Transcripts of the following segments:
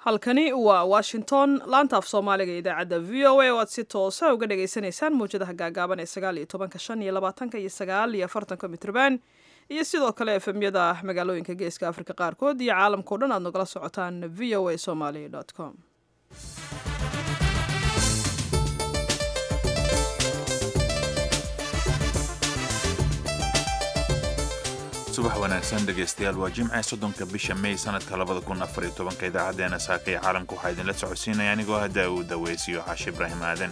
halkani waa washington laanta af soomaaliga idaacadda v o a oo aad si toosa uga dhagaysanaysaan mawjadaha gaagaaban ee sagaal iyo tobanka shan iyo labaatanka iyo sagaal iyo afartanka mitrban iyo sidoo kale efemyada magaalooyinka geeska afrika qaarkood iyo caalamkao dhan aad nagala socotaan v o a somaly com subax wanaagsan dhegaystayaal waa jimce soddonka bisha may sanadka labada kun afar iyo tobanka idaacadeena saaka iyo caalamka waxaa idinla socodsiinaya anigoo hadda uu daweysiyo xaashi ibraahim aadan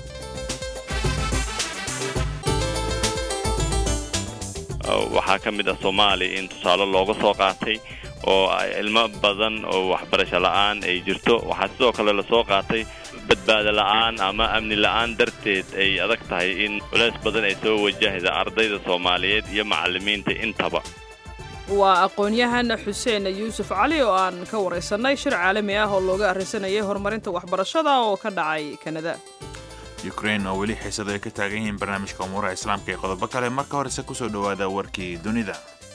waxaa ka mid ah soomaaliya in tusaale looga soo qaatay oo ilmo badan oo waxbarasho la'aan ay jirto waxaa sidoo kale lasoo qaatay badbaado la'aan ama amni la'aan darteed ay adag tahay in culays badan ay soo wajahda ardayda soomaaliyeed iyo macallimiinta intaba waa aqoon-yahan xuseen yuusuf cali oo aan ka waraysanay shir caalami ah oo looga arrinsanayay horumarinta waxbarashada oo ka dhacay kanada ukrain oo weli xiisado ay ka taagan yihiin barnaamijka umuuraha islaamka iyo qodobo kale marka horese kusoo dhowaada warkii dunida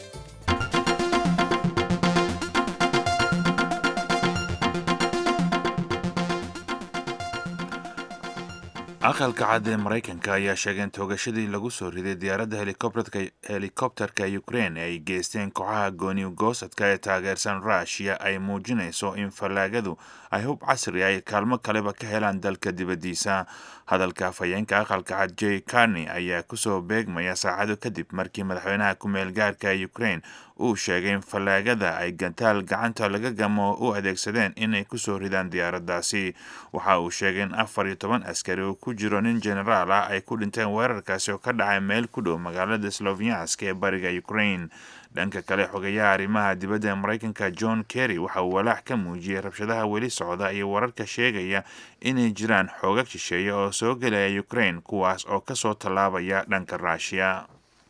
aqalka cad ee maraykanka ayaa sheegay in toogashadii lagu soo riday diyaaradda helikobterka ukrain ay geysteen kooxaha gooni goosadka ee taageersan rushia ay muujinayso in fallaagadu ay hub casri ay kaalmo kaleba ka helaan dalka dibaddiisa hadalka afhayeenka aqalka cad j carney ayaa kusoo beegmaya saacado kadib markii madaxweynaha ku-meel gaarka ee ukrain uu sheegay in fallaagada ay gantaal gacanta laga gamo u adeegsadeen inay kusoo ridaan diyaaraddaasi waxa uu sheegay in afar iyo toban askari oo ku jiro nin genaraal ah ay ku dhinteen weerarkaasi oo ka dhacay meel ku dhow magaalada sloviansk ee bariga ukrain dhanka kale xogeyaha arrimaha dibadda ee maraykanka john kerry waxa uu walaac ka muujiyey rabshadaha weli socda iyo wararka sheegaya inay jiraan xoogag shisheeya oo soo gelaya ukrain kuwaas oo kasoo tallaabaya dhanka ruushiya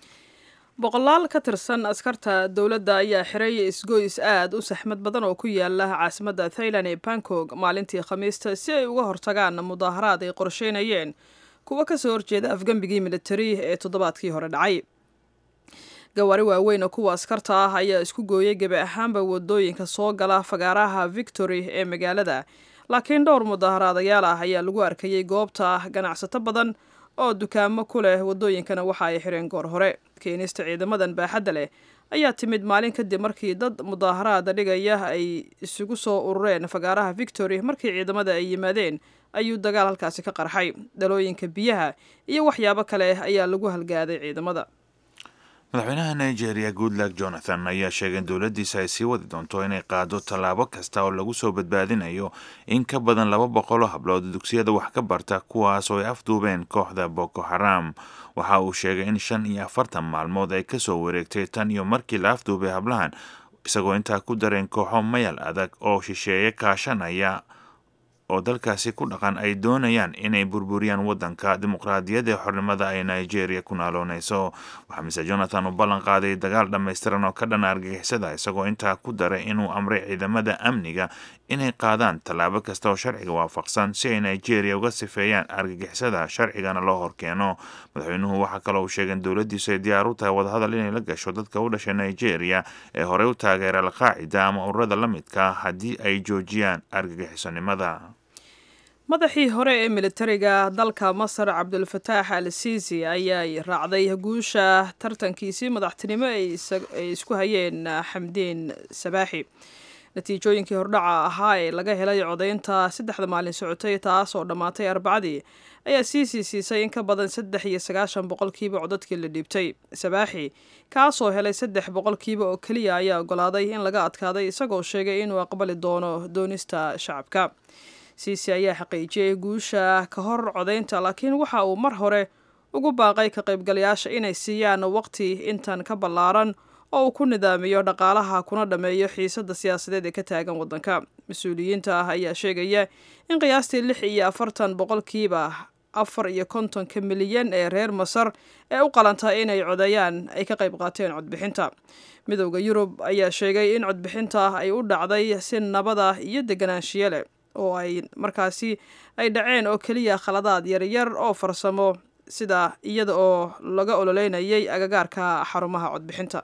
boqolaal ka tirsan askarta dowladda ayaa xiray isgoys aad u saxmad badan oo ku yaala caasimadda thailand ee bangkok maalintii khamiista si ay uga hortagaan mudaaharaad ay qorsheynayeen kuwa kasoo horjeeda afgembigii militari ee toddobaadkii hore dhacay gawaari waaweyn oo kuwa askarta ah ayaa isku gooyay gebi ahaanba wadooyinka soo gala fagaaraha victory ee magaalada laakiin dhowr mudaaharaadayaal ah ayaa lagu arkayay goobta ganacsato badan oo dukaamo ku leh wadooyinkana waxa ay xireen goor hore keenista ciidamadan baaxadda leh ayaa timid maalin kadib markii dad mudaaharaada dhigaya ay isugu soo urureen fagaaraha victory markii ciidamada ay yimaadeen ayuu dagaal halkaasi ka qarxay dhalooyinka biyaha iyo waxyaabo kale ayaa lagu halgaaday ciidamada madaxweynaha nigeria goodluck jonathan ayaa sheegay in dowladdiisa ay sii wadi doonto inay qaado tallaabo kasta oo lagu soo badbaadinayo in ka badan laba boqoloo hablood dugsiyada wax ka barta kuwaas oo ay afduubeen kooxda boko haram waxa uu sheegay in shan iyo afartan maalmood ay kasoo wareegtay tan iyo markii la afduubay hablahan isagoo intaa ku dareen kooxo mayal adag oo shisheeye kaashanaya oo dalkaasi ku dhaqan ay doonayaan inay burburiyaan waddanka dimuqraadiyadda ee xornimada ay nigeria ku naaloonayso waxaa mise jonathan uu ballan qaaday dagaal dhammaystiran oo ka dhana argagixisada isagoo intaa ku daray inuu amray ciidamada amniga inay qaadaan tallaabo kasta oo sharciga waafaqsan si ay nigeria uga sifeeyaan argagixisada sharcigana loo horkeeno madaxweynuhu waxaa kaloo uu sheegay in dowladdiisu ay diyaar u tahay wadahadal inay la gasho dadka u dhashay nigeria ee horey u taageera alqaacida ama ururada la midka haddii ay joojiyaan argagixisonimada madaxii hore ee militariga dalka masar cabdulfataax al siisi ayaa raacday guusha tartankiisii madaxtinimo ay isku hayeen xamdiin sabaaxi natiijooyinkii hordhaca ahaa ee laga helay codaynta saddexda maalin socotay taas oo dhammaatay arbacadii ayaa siisi siisay in ka badan saddex iyo sagaashan boqolkiiba codadkii la dhiibtay sabaaxi kaasoo helay saddex boqolkiiba oo keliya ayaa ogolaaday in laga adkaaday isagoo sheegay inuu aqbali doono doonista shacabka siisi ayaa xaqiijiyey guusha ka hor codaynta laakiin waxa uu mar hore ugu baaqay ka qaybgalayaasha inay siiyaan waqti intan ka ballaaran oo uu ku nidaamiyo dhaqaalaha kuna dhammeeyo xiisadda siyaasadeed ee ka taagan waddanka mas-uuliyiinta ah ayaa sheegaya in qiyaastii lix iyo afartan boqolkiiba afar iyo kontonka milyan ee reer masar ee u qalanta inay codeeyaan ay ka qayb qaateen codbixinta midowda yurub ayaa sheegay in codbixinta ay u dhacday si nabada iyo deganaanshiyo leh oo ay markaasi ay dhaceen oo keliya khaladaad yaryar oo farsamo sida iyada oo laga ololeynayay agagaarka xarumaha codbixinta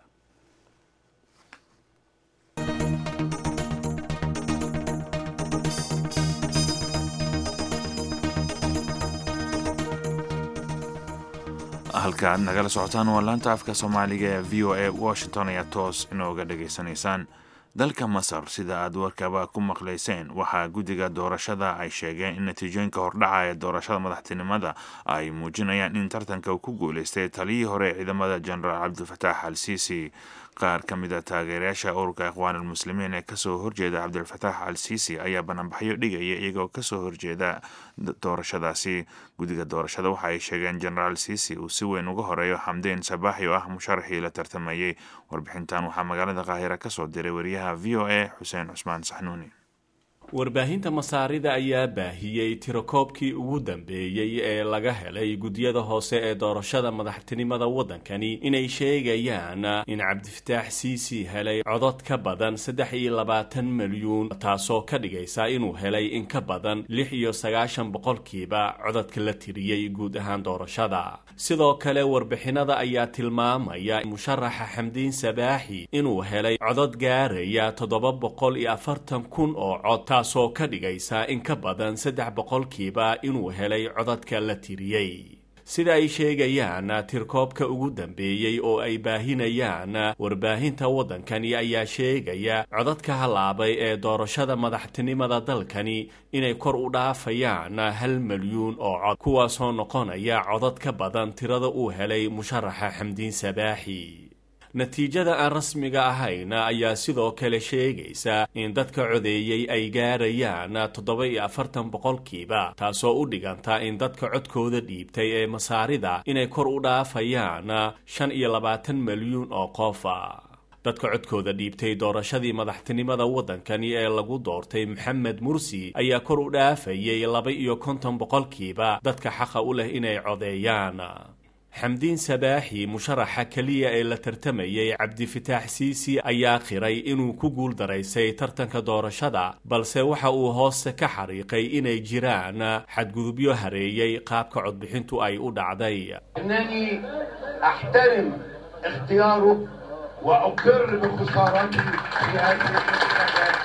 halka aad nagala socotaan waa laanta afka soomaaliga ee v o a washington ayaa toos inooga dhageysanaysaan dalka masar sida aad warkaba ku maqlayseen waxaa guddiga doorashada ay sheegeen in natiijooyinka hordhaca ee doorashada madaxtinimada ay muujinayaan in tartanka uu ku guuleystay taliyii hore ee ciidamada jenaraal cabdilfataax al siisi qaar ka mid a taageerayaasha ururka ikhwaanulmuslimiin ee kasoo horjeeda cabdilfataax al siisi ayaa bananbaxyo dhigaya iyagoo kasoo horjeeda doorashadaasi guddiga doorashada waxa ay sheegeen jenaraal siisi uu si weyn uga horeeyo xamdeen sabaaxi oo ah musharaxii la tartamayey warbixintan waxaa magaalada qaahira kasoo diray wariyaha v o a xuseen cusmaan saxnuuni warbaahinta masaarida ayaa baahiyey tirakoobkii ugu dambeeyey ee laga helay guddiyada hoose ee doorashada madaxtinimada waddankani inay sheegayaan in cabdifataax siisi helay codod ka badan saddex iyo labaatan milyuun taasoo ka dhigaysa inuu helay in ka badan lix iyo sagaashan boqolkiiba cododka la tiriyey guud ahaan doorashada sidoo kale warbixinada ayaa tilmaamaya musharaxa xamdiin sabaaxi inuu helay codod gaaraya toddoba boqol iyo afartan kun oo cod taasoo ka dhigaysa in ka badan saddex boqolkiiba inuu helay codadka la tiriyey sida ay sheegayaan tirkoobka ugu dambeeyey oo ay baahinayaan warbaahinta waddankani ayaa sheegaya codadka halaabay ee doorashada madaxtinimada dalkani inay kor u dhaafayaan hal milyuun oo cod kuwaasoo noqonaya codad ka badan tirada uu helay musharaxa xamdiin sabaaxi natiijada aan rasmiga ahayn ayaa sidoo kale sheegaysa in dadka codeeyey ay gaarayaan toddoba iyo afartan boqolkiiba taasoo u dhiganta in dadka codkooda dhiibtay ee masaarida inay kor u dhaafayaan shan iyo labaatan milyuun oo qofa dadka codkooda dhiibtay doorashadii madaxtinimada waddankani ee lagu doortay maxamed mursi ayaa kor u dhaafayay laba iyo konton boqolkiiba dadka xaqa u leh inay codeeyaan xamdiin sabaaxi musharaxa keliya ee la tartamayay cabdifataax siisi ayaa qiray inuu ku guul daraysay tartanka doorashada balse waxa uu hoose ka xariiqay inay jiraan xadgudubyo hareeyey qaabka codbixintu ay u dhacday أنني أحترم اختياره وأقر بخسارته في هذه الانتخابات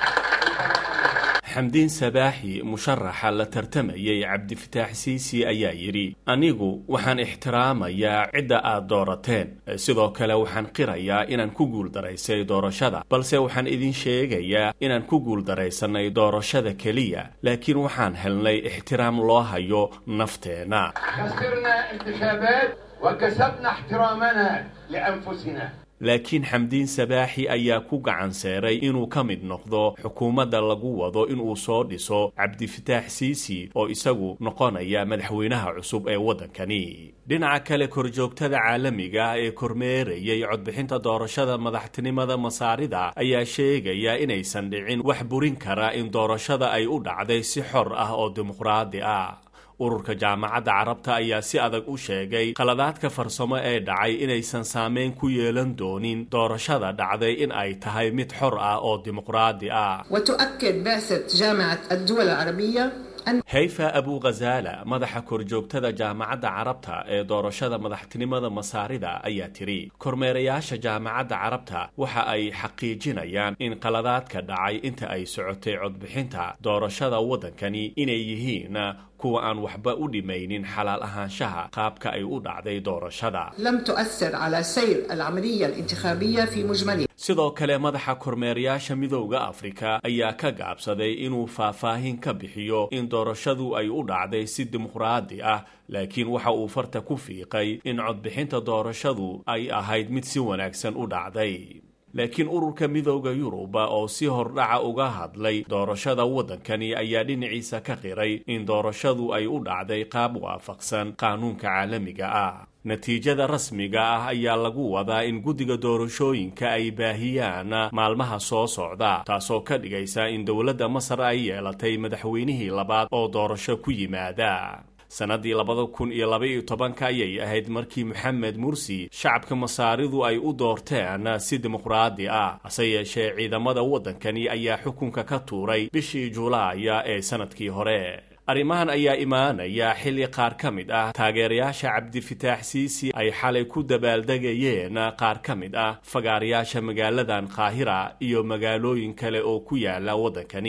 xamdiin sabaaxi musharaxa la tartamayay cabdifataax siisi ayaa yidhi anigu waxaan ixtiraamayaa cidda aad doorateen sidoo kale waxaan qirayaa inaan ku guuldaraysay doorashada balse waxaan idin sheegayaa inaan ku guuldaraysanay doorashada keliya laakiin waxaan helnay ixtiraam loo hayo nafteenna خسرنا انتخابات وكسبنا احترامنا لأنفسنا laakiin xamdiin sabaaxi ayaa ku gacan seeray inuu ka mid noqdo xukuumadda lagu wado inuu soo dhiso cabdifataax siisi oo isagu noqonaya madaxweynaha cusub ee waddankani dhinaca kale korjoogtada caalamiga ah ee kormeerayay codbixinta doorashada madaxtinimada masaarida ayaa sheegaya inaysan dhicin wax burin kara in doorashada ay u dhacday si xor ah oo dimuqraadi ah ururka jaamacadda carabta ayaa si adag u sheegay qaladaadka farsamo ee dhacay inaysan saameyn ku yeelan doonin doorashada dhacday in ay tahay mid xor ah oo dimuqraadi ah وتؤكد بعثة جامعة الدول العربية أن hayfa abu khazaala madaxa korjoogtada jaamacadda carabta ee doorashada madaxtinimada masaarida ayaa tiri kormeerayaasha jaamacadda carabta waxa ay xaqiijinayaan in qaladaadka dhacay inta ay socotay codbixinta doorashada waddankani inay yihiin kuwa aan waxba u dhimaynin xalaal ahaanshaha qaabka ay u dhacday doorashada لم تؤثر على سير العملية الانتخابية في مجملها sidoo kale madaxa kormeerayaasha midowda afrika ayaa ka gaabsaday inuu faahfaahin ka bixiyo in doorashadu ay u dhacday si dimuqraadi ah laakiin waxa uu farta ku fiiqay in codbixinta doorashadu ay ahayd mid si wanaagsan u dhacday laakiin ururka midowda yuruba oo si hordhaca uga hadlay doorashada waddankani ayaa dhinaciisa ka qiray in doorashadu ay u dhacday qaab waafaqsan qaanuunka caalamiga ah natiijada rasmiga ah ayaa lagu wadaa in guddiga doorashooyinka ay baahiyaan maalmaha soo socda taasoo ka dhigaysa in dowladda masar ay yeelatay madaxweynihii labaad oo doorasho ku yimaada sannaddii labada kun iyo laba-iyo tobanka ayay ahayd markii moxamed mursi shacabka masaaridu ay u doorteen si dimuqraadi ah hase yeeshee ciidamada waddankani ayaa xukunka ka tuuray bishii julaaya ee sannadkii hore arrimahan ayaa imaanaya xilli qaar ka mid ah taageerayaasha cabdifataax siisi ay xalay ku dabaaldegayeen qaar ka mid ah fagaarayaasha magaaladan qaahira iyo magaalooyin kale oo ku yaala waddankani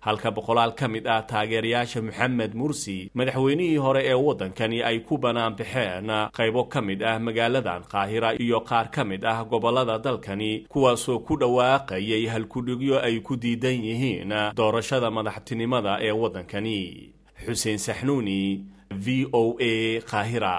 halka boqolaal ka mid ah taageerayaasha moxamed mursi madaxweynihii hore ee waddankani ay ku banaanbaxeen qaybo ka mid ah magaaladan qaahira iyo qaar ka mid ah gobollada dalkani kuwaasoo ku dhawaaqayay halkudhigyo ay ku diidan yihiin doorashada madaxtinimada ee waddankani xuseen saxnuuni v o a qaahira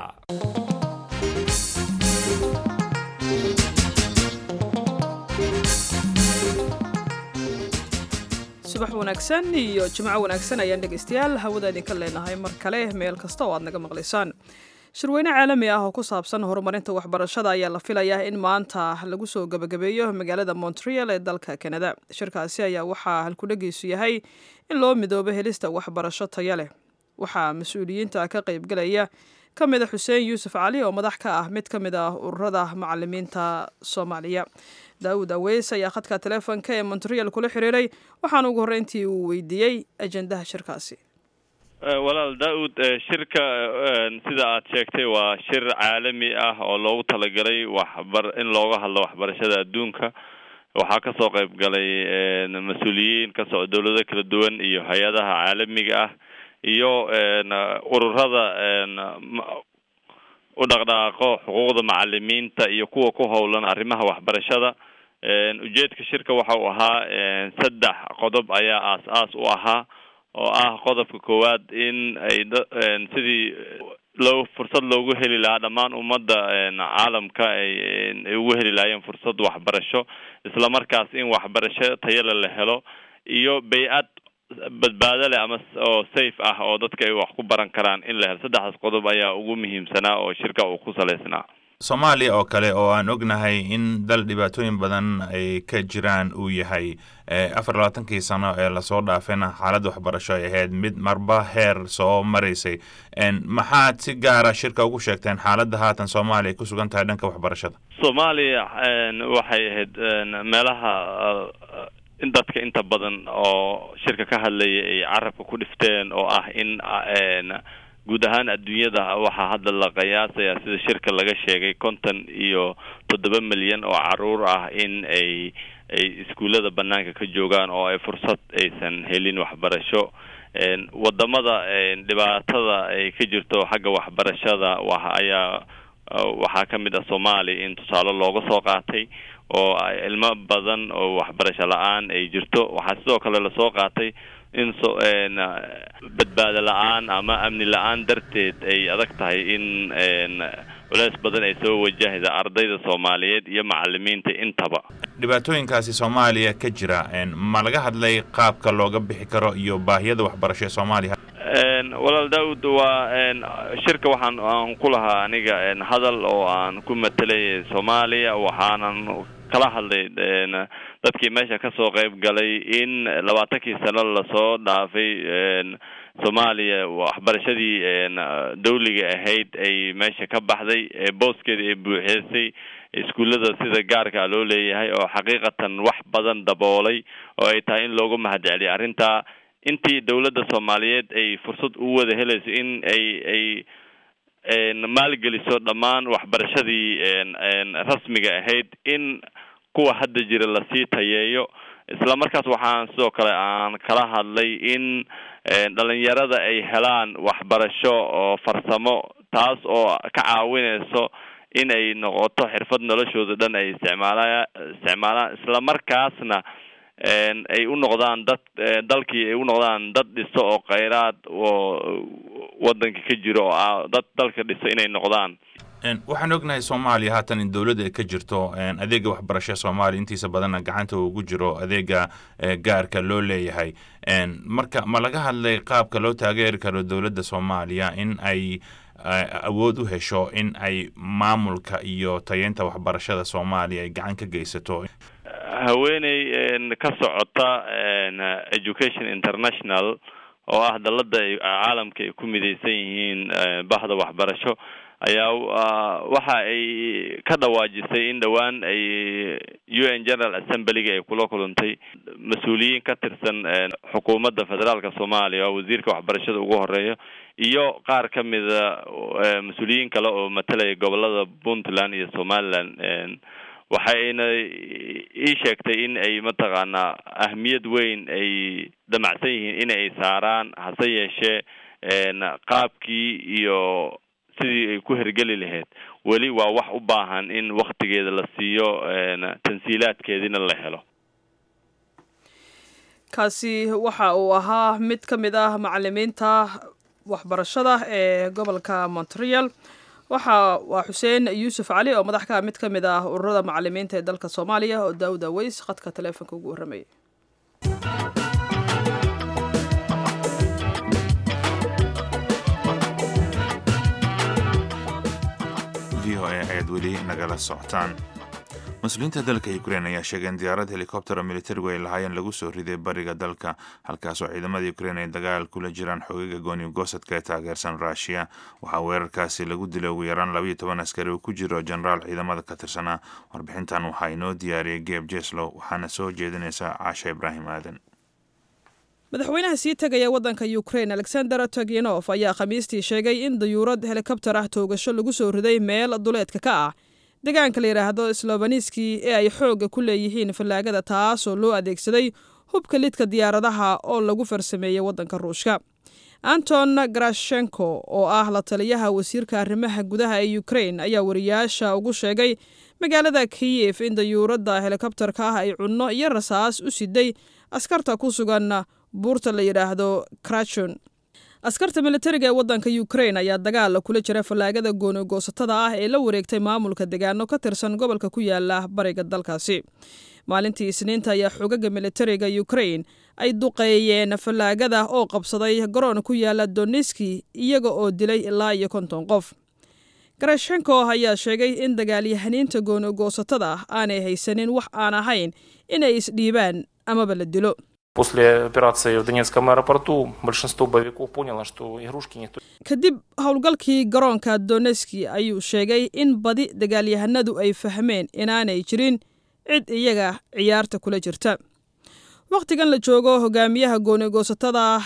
subax wanaagsan iyo jimco wanaagsan ayaan dhegaystayaal hawada idinka leenahay mar kale meel kasta oo aad naga maqlaysaan shirweyne caalami ah oo ku saabsan horumarinta waxbarashada ayaa la filayaa in maanta lagu soo gebagabeeyo magaalada montreal ee dalka canada shirkaasi ayaa waxaa halkudhegiisu yahay in loo midoobo helista waxbarasho taya leh waxaa mas-uuliyiinta ka qaybgalaya ka mid a xuseen yuusuf cali oo madax ka ah mid ka mid ah ururada macalimiinta soomaaliya daawud aweys ayaa khadka teleefonka ee montreal kula xiriiray waxaana ugu horreyntii uu weydiiyey ajendaha shirkaasi walaal daa-ud shirka sida aad sheegtay waa shir caalami ah oo loogu talagalay waxbar in looga hadlo waxbarashada adduunka waxaa kasoo qayb galay mas-uuliyiin ka socda dowlado kala duwan iyo hay-adaha caalamiga ah iyo ururada u dhaqdhaqaaqo xuquuqda macalimiinta iyo kuwa ku howlan arrimaha waxbarashada ujeedka shirka waxa uu ahaa saddex qodob ayaa aas-aas u ahaa oo ah qodobka koowaad in ay sidii loo fursad loogu heli lahaa dhammaan ummadda caalamka ay ay ugu heli lahaayeen fursad waxbarasho isla markaas in waxbarasho tayale la helo iyo bay-ad badbaado leh ama oo safe ah oo dadka ay wax ku baran karaan in la helo saddexdaas qodob ayaa ugu muhiimsanaa oo shirka uu ku salaysnaa soomaaliya oo kale oo aan ognahay in dal dhibaatooyin badan ay ka jiraan uu yahay afar labaatankii sano ee lasoo dhaafayna xaaladda waxbarasho ay ahayd mid marba heer soo maraysay maxaad si gaara shirka ugu sheegteen xaaladda haatan soomaaliya ay ku sugan tahay dhanka waxbarashada soomaaliya waxay ahayd meelaha in dadka inta badan oo shirka ka hadlaya ay carabka ku dhifteen oo ah in guud ahaan adduunyada waxaa hadda la qiyaasayaa sida shirka laga sheegay konton iyo toddoba milyan oo caruur ah in ay ay iskuullada banaanka ka joogaan oo ay fursad aysan helin waxbarasho wadamada dhibaatada ay ka jirto xagga waxbarashada wa ayaa waxaa ka mid ah soomaaliya in tusaale looga soo qaatay oo ilmo badan oo waxbarasho la-aan ay jirto waxaa sidoo kale lasoo qaatay in so badbaado la-aan ama amni la-aan darteed ay adag tahay in culeys badan ay soo wajahda ardayda soomaaliyeed iyo macalimiinta intaba dhibaatooyinkaasi soomaaliya ka jira ma laga hadlay qaabka looga bixi karo iyo baahiyada waxbarasho ee soomaaliya walaal daawud waa shirka waxaan aan ku lahaa aniga hadal oo aan ku matelay soomaaliya waxaanan kala hadlay dadkii meesha kasoo qayb galay in labaatankii sano lasoo dhaafay soomaaliya waxbarashadii dawliga ahayd ay meesha ka baxday booskeeda ay buuxisay iskuullada sida gaarka loo leeyahay oo xaqiiqatan wax badan daboolay oo ay tahay in loogu mahadceliyo arrintaa intii dawladda soomaaliyeed ay fursad u wada helayso in ay ay maalgeliso dhammaan waxbarashadii rasmiga ahayd in kuwa hadda jira lasii tayeeyo isla markaas waxaan sidoo kale aan kala hadlay in dhalinyarada ay helaan waxbarasho oo farsamo taas oo ka caawinayso in ay noqoto xirfad noloshooda dhan ay isticmaala isticmaalaan isla markaasna ay u noqdaan dad dalkii ay u noqdaan dad dhiso oo kheyraad oo wadanka ka jiro oo ah dad dalka dhiso inay noqdaan waxaan ognahay soomaaliya haatan in dowladda ay ka jirto adeega waxbarashada soomaaliya intiisa badanna gacanta ugu jiro adeega gaarka loo leeyahay marka ma laga hadlay qaabka loo taageeri karo dowladda soomaaliya in ay awood u hesho in ay maamulka iyo tayeynta waxbarashada soomaaliya ay gacan ka geysato haweeney ka socota education international oo ah dalada caalamka ay ku midaysan yihiin bahda waxbarasho ayaa waxa ay ka dhawaajisay in dhowaan ay u n general assemblyga ay kula kulantay mas-uuliyiin ka tirsan xukuumadda federaalka soomaaliya oo wasiirka waxbarashada ugu horeeya iyo qaar ka mida mas-uuliyiin kale oo matalaya gobolada puntland iyo somaliland waxayna ii sheegtay in ay mataqaanaa ahmiyad weyn ay damacsan yihiin in ay saaraan hase yeeshee qaabkii iyo sidii ay ku hergeli lahayd weli waa wax u baahan in waktigeeda la siiyo tansiilaadkeediina la helo kaasi waxa uu ahaa mid ka mid ah macalimiinta waxbarashada ee gobolka montreal waxa waa xuseen yuusuf cali oo madax ka mid ka mid ah ururada macalimiinta ee dalka soomaaliya oo daawud aweys khadka taleefonka ugu warramayay v o a ayaad weli nagala socotaan mas-uuliyiinta dalka ukrein ayaa sheegay in diyaarad helikobtera militarigu ay lahaayeen lagu soo riday bariga dalka halkaasoo ciidamada ukrein ay dagaal kula jiraan xogaga gooni gosadka ee taageersan ruushiya waxaa weerarkaasi lagu dilay ugu yaraan labayo toban askari uu ku jiro jenaraal ciidamada ka tirsanaa warbixintan waxaa inoo diyaariyay geeb jeslow waxaana soo jeedinaysa caasha ibraahim aadan madaxweynaha sii tegaya waddanka ukrain alexander toginof ayaa khamiistii sheegay in dayuurad helikobter ah toogasho lagu soo riday meel duleedka ka ah deegaanka la yidhaahdo slobaniski ee ay xoogga ku leeyihiin fallaagada taasoo loo adeegsaday hubka lidka diyaaradaha oo lagu farsameeyey waddanka ruushka anton garashenko oo ah la taliyaha wasiirka arrimaha gudaha ee ukrain ayaa wariyaasha ugu sheegay magaalada kiyef in dayuuradda helikobterka ah ay cunno iyo rasaas u siday askarta ku sugan buurta la yidhaahdo krachon askarta militariga ee waddanka ukrain ayaa dagaal kula jira fallaagada goonigoosatada ah ee la wareegtay maamulka degaano ka tirsan gobolka ku yaala bariga dalkaasi maalintii isniinta ayaa xogaga militariga ukrain ay duqeeyeen fallaagada oo qabsaday garoon ku yaala doneski iyaga oo dilay ilaa iyo konton qof garashenko ayaa sheegay in dagaalyahaniinta goonigoosatada ah aanay haysanin wax aan ahayn inay isdhiibaan amaba la dilo После операции в Донецком аэропорту большинство боевиков поняло, что игрушки никто... kadib howlgalkii garoonka doneski ayuu sheegay in badi dagaalyahanadu ay fahmeen inaanay jirin cid iyaga ciyaarta kula jirta wakhtigan la joogo hogaamiyaha goonigoosatada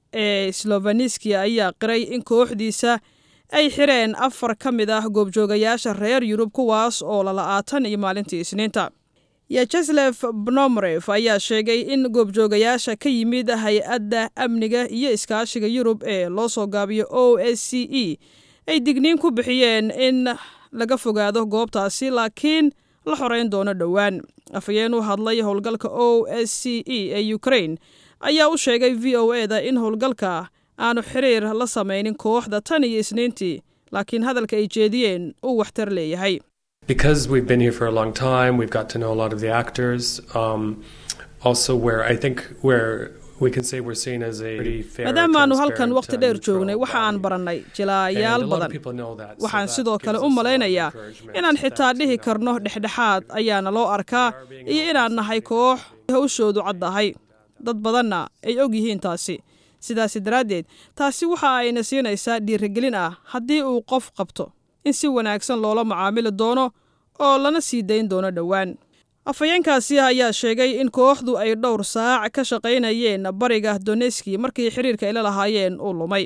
ee slofaniski ayaa qiray in kooxdiisa ay xireen afar ka mid ah goobjoogayaasha reer yurub kuwaas oo lala-aatan iyo maalintii isniinta yacheslef bnomref ayaa sheegay in goobjoogayaasha ka yimid hay-adda amniga iyo iskaashiga yurub ee loo soo gaabiyo o s c e ay digniin ku bixiyeen in laga fogaado goobtaasi laakiin la xoreyn doono dhowaan afhayeen u hadlay howlgalka o s c e ee ukrain ayaa u sheegay v o e da in howlgalka aanu xiriir la samaynin kooxda tan iyo isniintii laakiin hadalka ay jeediyeen uu waxtar leeyahay because we've been here for a long time, we've got to know a lot of the actors. Um, also, where I think where we can say we're seen as a pretty fair, maadaamaanu halkan transparent, waqti uh, dheer neutral joognay waxa aan body. barannay And jilaayaal a lot of badan people know that, so waxaan that sidoo kale gives u us a lot of malaynayaa encouragement inaan xitaa that, dhihi you know, karno dhexdhexaad ayaana loo arkaa iyo inaan nahay koox hawshoodu caddahay dad badanna ay og yihiin taasi sidaasi daraaddeed taasi waxa ayna siinaysaa dhiirigelin ah haddii uu qof qabto in si wanaagsan loola macaamili doono oo lana sii dayn doono dhowaan afhayeenkaasi ayaa sheegay in kooxdu ay dhowr saac ka shaqaynayeen bariga doneski markii xiriirka ay la lahaayeen uu lumay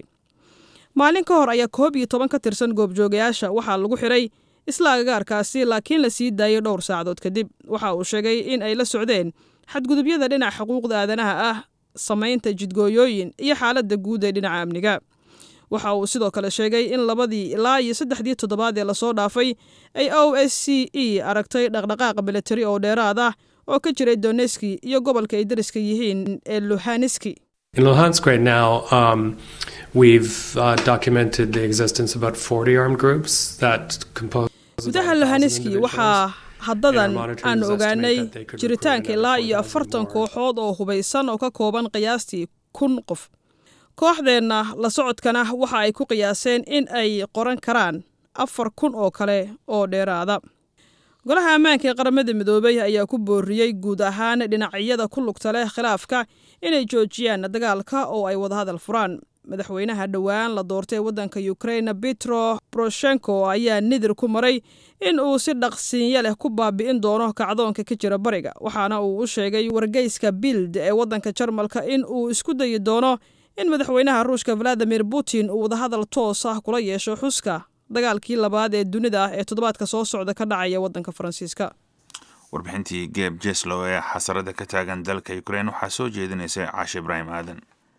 maalin ka hor ayaa koob iyo toban ka tirsan goobjoogayaasha waxaa lagu xiray isla agagaarkaasi laakiin la sii daayay dhowr saacadood kadib waxa uu sheegay in ay la socdeen xadgudubyada dhinaca xuquuqda aadanaha ah samaynta jidgooyooyin iyo xaaladda guud ee dhinaca amniga waxa uu sidoo kale sheegay in labadii ilaa iyo saddexdii toddobaad ee lasoo dhaafay ay o s c e aragtay dhaqdhaqaaq militari oo dheeraad ah oo ka jiray doneski iyo gobolka ay dariska yihiin ee luhaniski In Luhansk right now, um, we've uh, documented the existence of about 40 armed groups that compose. about gudaha 1,000 luhaniski individuals. waxaa haddadan And our monitors aan estimate ogaanay that they could jiritaanka recruit ilaa another iyo 4,000 afartan more. kooxood oo hubaysan oo ka kooban qiyaastii kun qof kooxdeenna la socodkana waxa ay ku qiyaaseen in ay qoran karaan afar kun oo kale oo dheeraada golaha ammaanka ee qaramada midoobay ayaa ku booriyey guud ahaan dhinacyada ku lugta leh khilaafka inay joojiyaan dagaalka oo ay wadahadal furaan madaxweynaha dhowaan la doortay waddanka ukrain petro poroshenko ayaa nidir ku maray in uu si dhaqsiinyo leh ku baabi'in doono kacdoonka ka jira bariga waxaana uu u sheegay wargeyska bild ee waddanka jarmalka in uu isku dayi doono in madaxweynaha ruushka valadimir putin uu wadahadal toos ah kula yeesho xuska dagaalkii labaad ee dunida ah ee toddobaadka soo socda ka dhacaya waddanka faransiiska warbixintii geb jeslow ee xasarada ka taagan dalka ukrain waxaa soo jeedinaysay caashe ibraahim aadan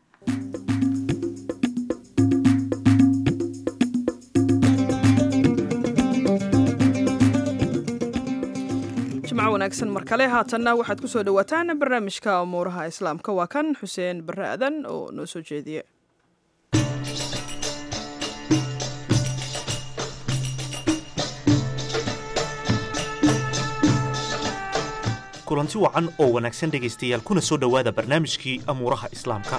jimco wanaagsan mar kale haatanna waxaad ku soo dhowaataan barnaamijka umuuraha islaamka waa kan xuseen barre adan oo noo soo jeediye kulanti wacan oo wanaagsan dhegaystayaal kuna soo dhowaada barnaamijkii amuuraha islaamka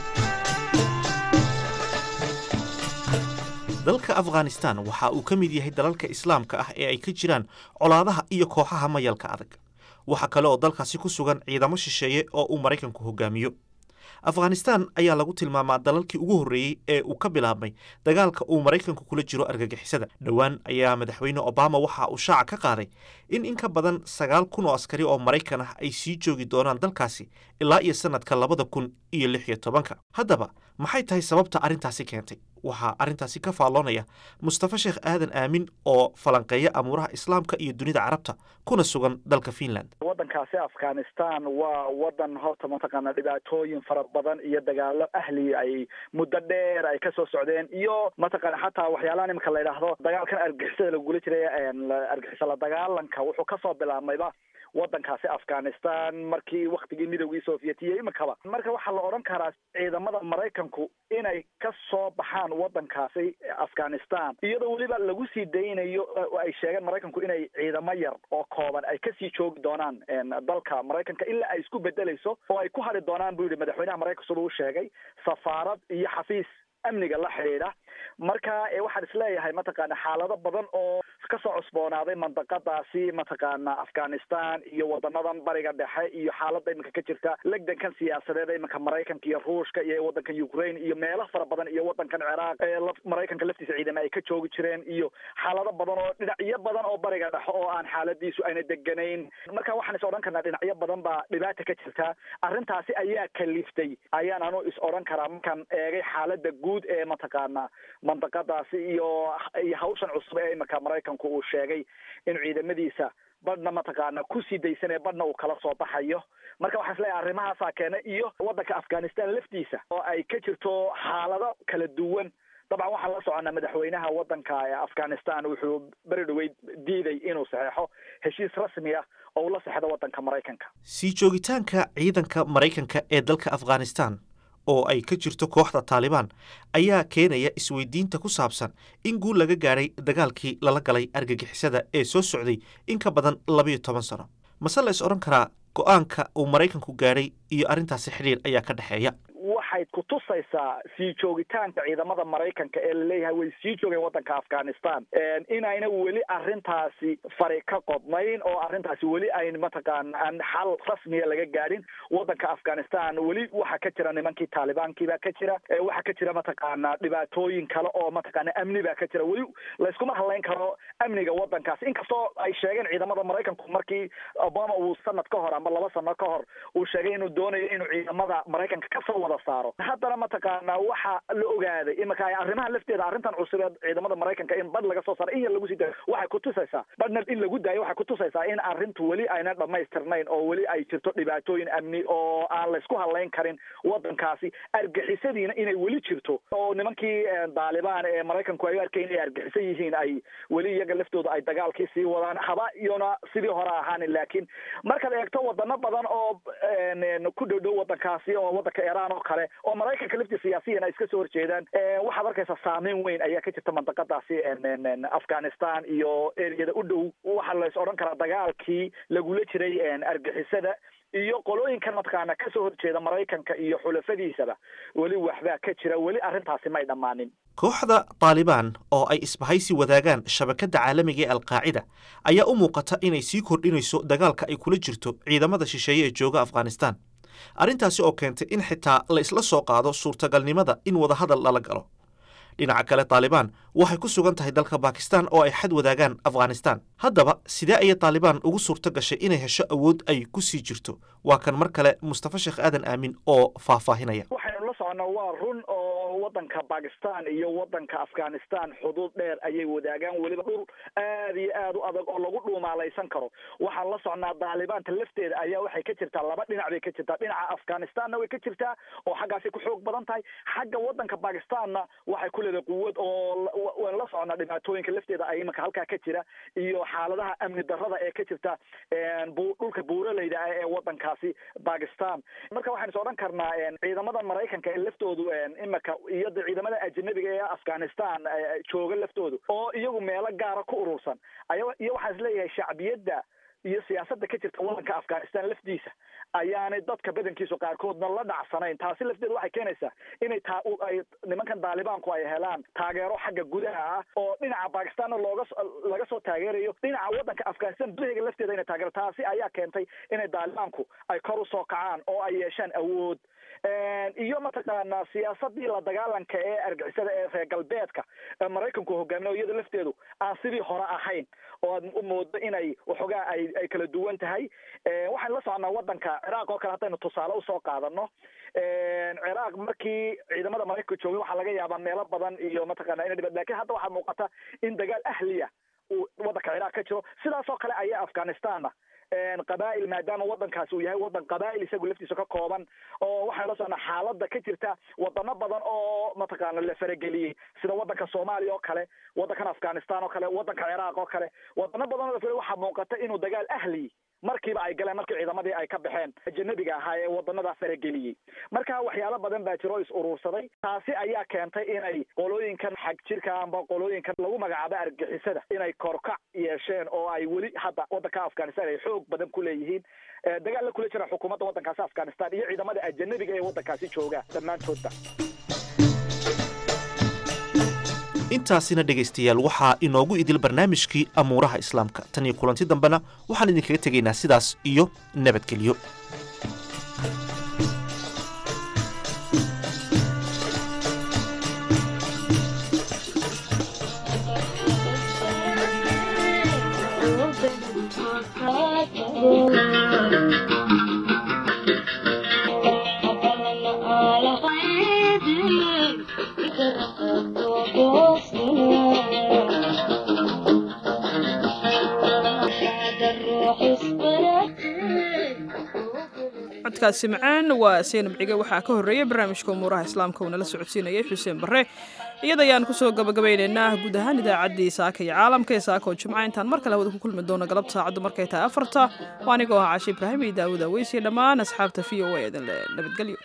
dalka afghanistan waxa uu ka mid yahay dalalka islaamka ah ee ay ka jiraan colaadaha iyo kooxaha mayalka adag waxaa kale oo dalkaasi ku sugan ciidamo shisheeye oo uu maraykanku hogaamiyo afghanistan ayaa lagu tilmaamaa dalalkii ugu horreeyey ee uu ka bilaabmay dagaalka uu maraykanku kula jiro argagixisada dhowaan ayaa madaxweyne obama waxa uu shaaca ka qaaday in in ka badan sagaal kun oo askari oo maraykan ah ay sii joogi doonaan dalkaasi ilaa iyo sannadka labada kun iyo lix iyo tobanka haddaba maxay tahay sababta arrintaasi keentay waxaa arrintaasi ka faalloonaya mustafa sheekh aadan aamin oo falanqeeya amuuraha islaamka iyo dunida carabta kuna sugan dalka finland waddankaasi afghanistan waa waddan horta mataqaana dhibaatooyin fara badan iyo dagaalo ahli ay muddo dheer ay kasoo socdeen iyo mataqaana xataa waxyaalahan imika la yidhaahdo dagaalkan argixisada lagula jiray argixisa la dagaalanka wuxuu kasoo bilaabmayba waddankaasi afghanistan markii waktigii midowgii sovietiya imikaba marka waxaa la odhan karaa ciidamada maraykanku inay ka soo baxaan waddankaasi afghanistan iyadoo weliba lagu sii daynayo ay sheegeen maraykanku inay ciidamo yar oo kooban ay kasii joogi doonaan dalka maraykanka ilaa ay isku bedelayso oo ay ku hadri doonaan buu yihi madaxweynaha maraykanka sida uu sheegay safaarad iyo xafiis amniga la xidhiidha marka waxaan isleeyahay mataqaana xaalado badan oo kasoo cusboonaaday mandaqadaasi mataqaana afghanistan iyo wadanadan bariga dhexe iyo xaalada iminka ka jirta legdankan siyaasadeed iminka maraykanka iyo ruushka iyo wadankan ukraine iyo meelo fara badan iyo wadankan ciraaq ee maraykanka laftiisa ciidama ay ka joogi jireen iyo xaalado badan oo dhinacyo badan oo bariga dhexe oo aan xaaladiisu ayna deganayn marka waxaan is odhan karnaa dhinacyo badan baa dhibaata ka jirta arrintaasi ayaa kaliftay ayaan anu is odhan karaa markaan eegay xaalada guud ee mataqaana mandaqadaasi iyo iyo hawshan cusub ee imika maraykanku uu sheegay in ciidamadiisa badhna mataqaana kusii daysanaya badhna uu kala soo baxayo marka waxaan isleeyahay arrimahaasaa keena iyo waddanka afghanistan laftiisa oo ay ka jirto xaalado kala duwan dabcan waxaan la soconnaa madaxweynaha waddanka afghanistan wuxuu beri dhaweyd diiday inuu saxeexo heshiis rasmi ah oo uu la sexdo waddanka maraykanka sii joogitaanka ciidanka maraykanka ee dalka afghanistan oo ay ka jirto kooxda taalibaan ayaa keenaya isweydiinta ku saabsan in guul laga gaadhay dagaalkii lala galay argagixisada ee soo socday in ka badan labayo toban sano mase la is odhan karaa go-aanka uu maraykanku gaadhay iyo arrintaasi xidhiir ayaa ka dhexeeya waxay ku tusaysaa sii joogitaanka ciidamada maraykanka ee laleeyahay way sii joogeen waddanka afghanistan inayna weli arrintaasi fari ka qodnayn oo arrintaasi weli ayn mataqaana aan xal rasmiya laga gaadhin waddanka afghanistan weli waxaa ka jira nimankii taalibaankiibaa ka jira waxaa ka jira mataqaana dhibaatooyin kale oo mataqaana amni baa ka jira weli layskuma hadlayn karo amniga waddankaasi inkastoo ay sheegeen ciidamada maraykanku markii obama uu sanad ka hor ama laba sano ka hor uu sheegay inuu doonayo inuu ciidamada maraykanka kasoo wada saaro haddana mataqaana waxa la ogaaday imika arrimaha lafteeda arrintan cusubeed ciidamada maraykanka in badh laga soo saaro in yar lagu sii daayo waxay kutusaysaa badhna in lagu daayo waxay kutusaysaa in arrintu weli aynan dhamaystirnayn oo weli ay jirto dhibaatooyin amni oo aan laysku hadlayn karin waddankaasi argixisadiina inay weli jirto oo nimankii daalibaan ee maraykanku ay u arkay inay argixisan yihiin ay weli iyaga laftooda ay dagaalkii sii wadaan haba iyona sidii hore ahaanin laakiin markaad eegto wadano badan oo ku dhow dhow waddankaasi oo waddanka iran oo kale oo maraykanka laftii siyaasiyan ay iska soo horjeedaan waxaad arkaysaa saameyn weyn ayaa ka jirta mandaqadaasi afghanistan iyo ereyada u dhow waxaa lays odhan karaa dagaalkii lagula jiray argixisada iyo qolooyinkan mataqaana kasoo horjeeda maraykanka iyo xulafadiisaba weli waxbaa ka jira weli arrintaasi may dhammaanin kooxda taalibaan oo ay isbahaysi wadaagaan shabakadda caalamiga ee alqaacida ayaa u muuqata inay sii kordhinayso dagaalka ay kula jirto ciidamada shisheeye ee jooga afghanistan arrintaasi oo keentay in xitaa la isla soo qaado suurtagalnimada in wadahadal lala galo dhinaca kale taalibaan waxay ku sugan tahay dalka bakistan oo ay xad wadaagaan afghanistan haddaba sidee ayay taalibaan ugu suurto gashay inay hesho awood ay ku sii jirto waa kan mar kale mustafa sheekh aadan aamin oo faahfaahinaya waxaynu la socono waa run oo wadanka bakistan iyo wadanka afghanistan xuduud dheer ayay wadaagaan weliba dhul aad iyo aad u adag oo lagu dhuumaalaysan karo waxaan la socnaa daalibaanta lafteeda ayaa waxay ka jirtaa laba dhinac bay ka jirtaa dhinaca afghanistanna way ka jirtaa oo xaggaasay ku xoog badan tahay xagga wadanka bakistanna waxay ku leedahay quwad oo waan la socnaa dhibaatooyinka lafteeda ay imanka halkaa ka jira iyo xaaladaha amni darrada ee ka jirta dhulka buuraleyda ah ee wadankaasi bakistan marka waxaan is odhan karnaa ciidamada maraykanka ee laftoodu imika iyo de ciidamada ajanabiga ee afghanistan jooga laftoodu oo iyagu meelo gaara ku urursan aya iyo waxaan isleeyahay shacbiyadda iyo siyaasadda ka jirta wadanka afghanistan laftiisa ayaanay dadka badankiisu qaarkoodna la dhacsanayn taasi lafteeda waxay keenaysaa inay taa ay nimankan daalibaanku ay helaan taageero xagga gudaha ah oo dhinaca bakistanna looga laga soo taageerayo dhinaca wadanka afghanistan gudaheega lafteeda inay taageero taasi ayaa keentay inay daalibaanku ay kor usoo kacaan oo ay yeeshaan awood iyo mataqaanaa siyaasadii la dagaalanka ee argixisada ee reer galbeedka maraykanku hogaaminayo iyada lafteedu aan sidii hore ahayn oo aad umoodo inay waxoogaa ay ay kala duwan tahay waxaan la soconaa wadanka ciraaq oo kale haddaynu tusaale usoo qaadano ciraaq markii ciidamada maraykanka joogay waxaa laga yaabaa meelo badan iyo mataqaana ina dhibad lakin hadda waxaa muuqata in dagaal ahliya uu wadanka ciraaq ka jiro sidaas oo kale ayaa afghanistanna qabaa'il maadaama wadankaasi uu yahay wadan qabaa'il isagu laftiisa ka kooban oo waxaan la socnaa xaaladda ka jirta wadano badan oo mataqaana la farageliyey sida wadanka soomaaliya oo kale wadankan afghanistan oo kale wadanka ciraaq oo kale wadano badan oo la waxaa muuqata inuu dagaal ahli markiiba ay galeen markii ciidamadii ay ka baxeen ajanabiga ahaa ee wadanadaa farageliyey marka waxyaalo badan baa jiro o is uruursaday taasi ayaa keentay inay qolooyinkan xag jirka amba qolooyinkan lagu magacaabo argixisada inay korkac yeesheen oo ay weli hadda wadanka afghanistan ay xoog badan ku leeyihiin dagaal la kula jira xukuumadda wadankaasi afghanistan iyo ciidamada ajanabiga ee wadankaasi jooga dhammaantoodba intaasina dhegaystayaal waxaa inoogu idil barnaamijkii amuuraha islaamka tan iyo kulanti dambena waxaan idinkaga tegaynaa sidaas iyo nabadgelyo codkaasi macaan waa seenab cige waxaa ka horreeyay barnaamijka umuuraha islaamka uu nala socodsiinayay xuseen barre iyada ayaan kusoo gabagabaynaynaa guud ahaan idaacaddii saaka iyo caalamka ee saaka oo jimca intaan mar kale hawada ku kulmi doono galabta saacaddu markay tahay afarta oo anigoo ah cashe ibraahim iyo daawud aweysiyo dhammaan asxaabta v o a idin le nabadgelyo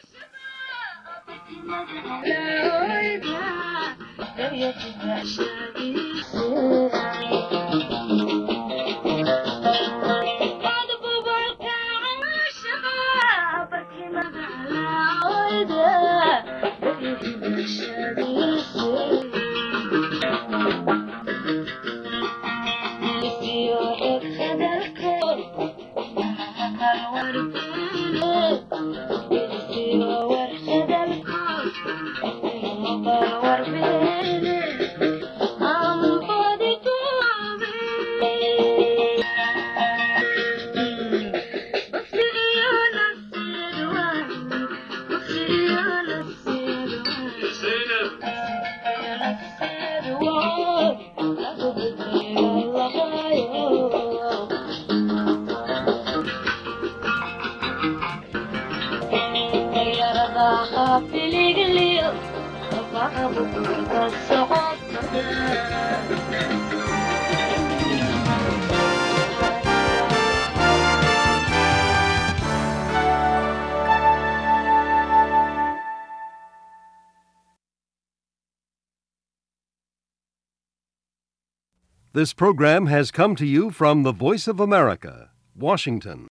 This program has come to you from the Voice of America, Washington.